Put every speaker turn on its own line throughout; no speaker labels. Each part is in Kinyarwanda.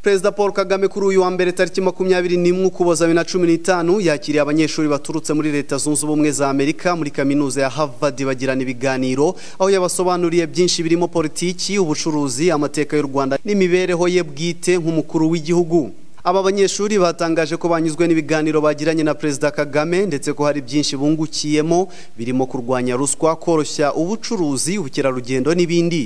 perezida paul kagame kuri uyu wa mbere tariki makumyabiri n'imwe ukuboza bibiri na cumi n'itanu yakiriye abanyeshuri baturutse muri leta zunze ubumwe za amerika muri kaminuza ya harvard bagirana ibiganiro aho yabasobanuriye byinshi birimo politiki ubucuruzi amateka y'u rwanda n'imibereho ye bwite nk'umukuru w'igihugu aba banyeshuri batangaje ko banyuzwe n'ibiganiro bagiranye na perezida kagame ndetse ko hari byinshi bungukiyemo birimo kurwanya ruswa koroshya ubucuruzi ubukerarugendo n'ibindi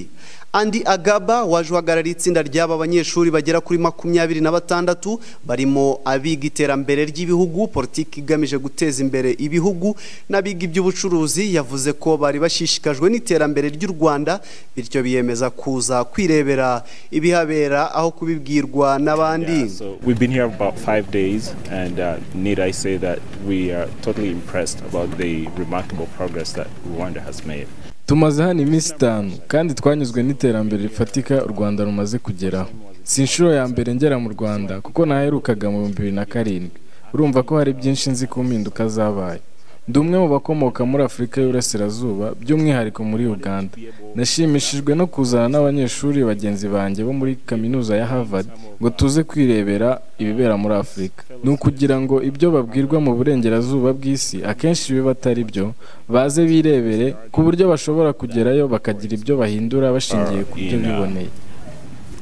andi agaba waje uhagarariye itsinda ry'aba banyeshuri bagera kuri makumyabiri na batandatu barimo abiga iterambere ry'ibihugu politiki igamije guteza imbere ibihugu n'abiga iby'ubucuruzi yavuze ko bari bashishikajwe n'iterambere ry'u rwanda bityo biyemeza kuza kwirebera ibihabera aho kubibwirwa n'abandi
Yeah, so we've been here about five days, and uh, need I say that we are totally impressed about the remarkable progress that Rwanda has made.
tumaze hano iminsi itanu kandi twanyuzwe n'iterambere rifatika u rwanda rumaze kugeraho si inshuro ya mbere ngera mu rwanda kuko naherukaga mu bihumbi bibiri na karindwi urumva ko hari byinshi nzi ku mpinduka zabaye ndi umwe mu bakomoka muri afurika y'uburasirazuba by'umwihariko muri uganda nashimishijwe no kuzana n'abanyeshuri bagenzi banjye bo muri kaminuza ya harvard ngo tuze kwirebera ibibera muri afurika ni ukugira ngo ibyo babwirwa mu burengerazuba bw'isi akenshi biba atari byo baze birebere ku buryo bashobora kugerayo bakagira ibyo bahindura bashingiye ku byo biboneye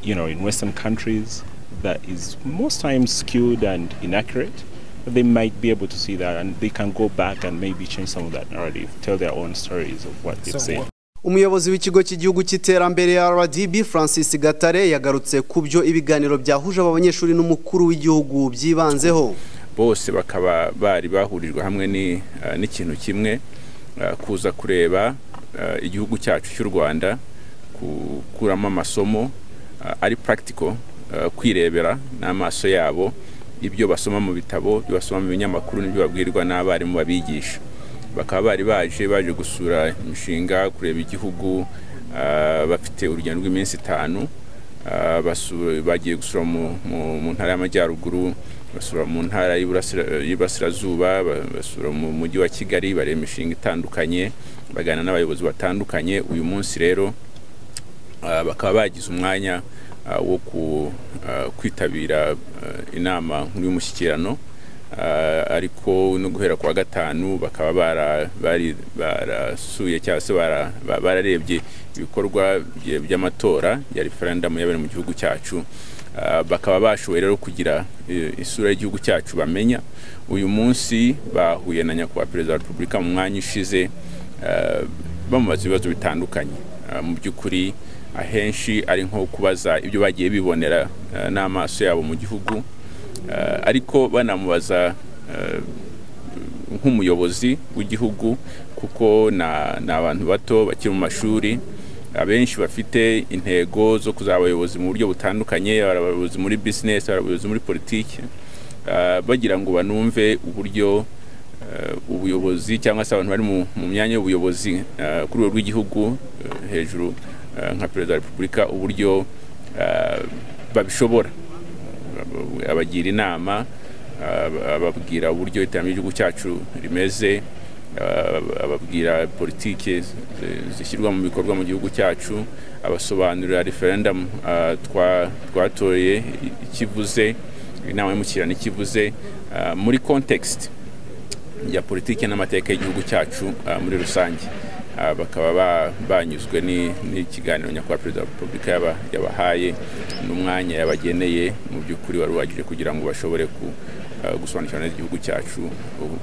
You know, in Western countries, that is most times skewed and inaccurate. They might be able to see that, and they can go back and maybe change some of that narrative, tell their own stories of what they've seen.
umuyobozi w'ikigo cy'igihugu cy'iterambere rdb francis gatare yagarutse ku byo ibiganiro byahuje aba banyeshuri n'umukuru w'igihugu byibanzeho
bose bakaba bari bahurijwe hamwe ni, eh, n'ikintu kimwe eh, kuza kureba eh, igihugu cyacu cy'u rwanda gukuramo amasomo eh, ari practical eh, kwirebera n'amaso yabo ibyo basoma mu bitabo ibyo basoma mu binyamakuru n'ibyo babwirwa n'abarimu babigisha bakaba bari baje baje gusura imishinga kureba igihugu eh, bafite urugendo rw'iminsi itanu Ah, basu- bagiye gusura mu, mu, mu ntara y'amajyaruguru basura mu ntara y'Iburasira- y'iburasirazuba ba- basura mu mujyi wa kigali bareba imishinga itandukanye baganira n'abayobozi batandukanye uyu munsi rero ah, bakaba bagize umwanya ah, wo ku- ah, kwitabira ah, inama nkuru y'umushyikirano Ah, ariko no guhera ku wa gatanu bakaba bara- bari- barasuye cyangwa se bara- ba- bararebye ibikorwa bye- by'amatora ya referendamu yabereye mu gihugu cyacu Ah, bakaba bashoboye rero kugira eh, isura y'igihugu cyacu bamenya uyu munsi bahuye na nyakubahwa perezida wa repubulika mu mwanya ushize ah, bamubaza ibibazo bitandukanye Ah, mu by'ukuri ahenshi ari nko kubaza ibyo bagiye bibonera ah, n'amaso yabo mu gihugu Eh, ariko banamubaza eh, nk'umuyobozi w'igihugu kuko na- ni abantu bato bakiri mu mashuri abenshi bafite intego zo kuzaba abayobozi mu buryo butandukanye hari abayobozi muri bizinesi hari abayobozi muri politiki eh, bagira ngo banumve uburyo eh, ubuyobozi cyangwa se abantu bari mu mu myanya y'ubuyobozi eh, ku rwego rw'igihugu eh, hejuru eh, nka perezida wa repubulika uburyo eh, babishobora abagira inama ab- ababwira uburyo iterambere ry'igihugu cyacu rimeze ab- ababwira politiki zi- zishyirwa mu bikorwa mu gihugu cyacu abasobanurira referendamu ah, twa- twatoye i- ikivuze inama y'umushyikirano ikivuze ah, muri context ya politiki n'amateka y'igihugu cyacu ah, muri rusange Ah, bakaba ba- banyuzwe ni- n'ikiganiro nyakubahwa perezida wa repubulika yaba- yabahaye n'umwanya yabageneye mu by'ukuri wari uhagije kugira ngo bashobore ku ah, gusobanukirwa neza igihugu cyacu ubu-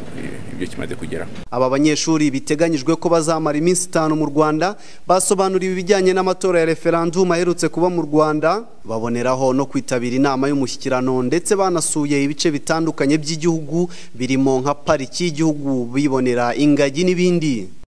ibyo kimaze kugeraho
aba banyeshuri biteganyijwe ko bazamara iminsi itanu mu rwanda basobanuriwe ibijyanye n'amatora ya referandumu aherutse kuba mu rwanda baboneraho no kwitabira inama y'umushyikirano ndetse banasuye ibice bitandukanye by'igihugu birimo nka pariki y'igihugu bibonera ingagi n'ibindi